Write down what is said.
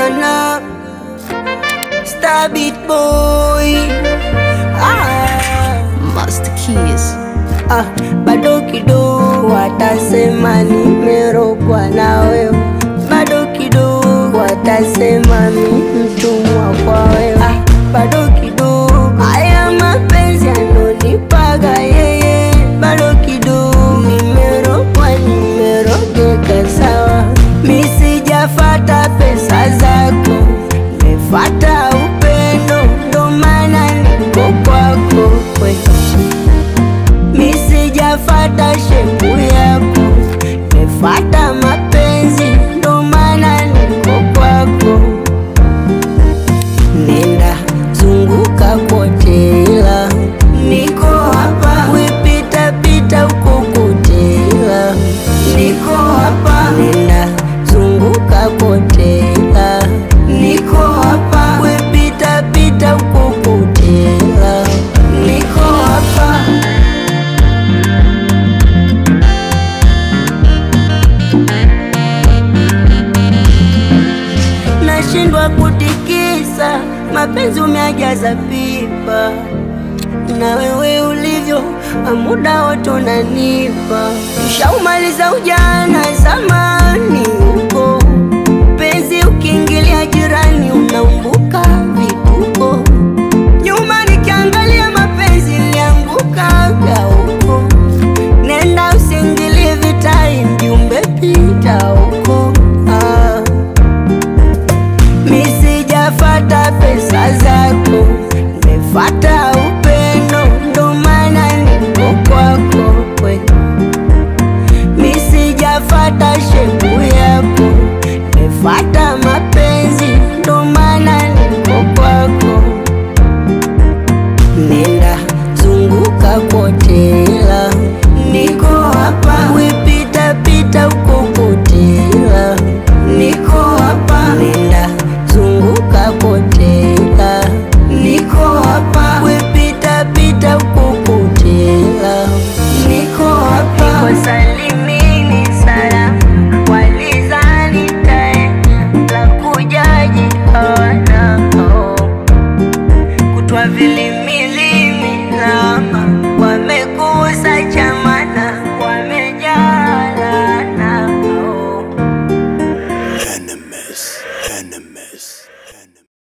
Nana Star Beat Boy ah, Master Keys. ah, bado kidogo watasema nimerogwa na wewe, bado kidogo watasema mi mtumwa kwa wewe, ah, bado kidogo haya mapenzi anonipaga yeye, bado kidogo nimerogwa, nimerogeka sawa, mi sijafata pesa zako, nimefata upendo, ndo maana niko kwako we mi sijafata shepu yako, nimefata mapenzi, ndo maana niko kwako. Nenda zunguka kote, ila niko hapa, wipita pita huko kote, ila niko hapa. Nenda zunguka kote, ila niko hapa, wipita pita huko kote, ila niko hapa. nashindwa kutikisa, mapenzi umeajaza pipa, na wewe ulivyo muda wote unanipa. Ushaumaliza ujana zamani huko, penzi ukiingilia jirani unaumbuka vituko. Nyuma nikiangalia mapenzi niliangukaga huko, nenda usiingilie vitai, mjumbe pita huko ah. Mi sijafata pesa zako, nimefata upendo, ndo maana niko kwako we. Mi sijafata shepu yako, nimefata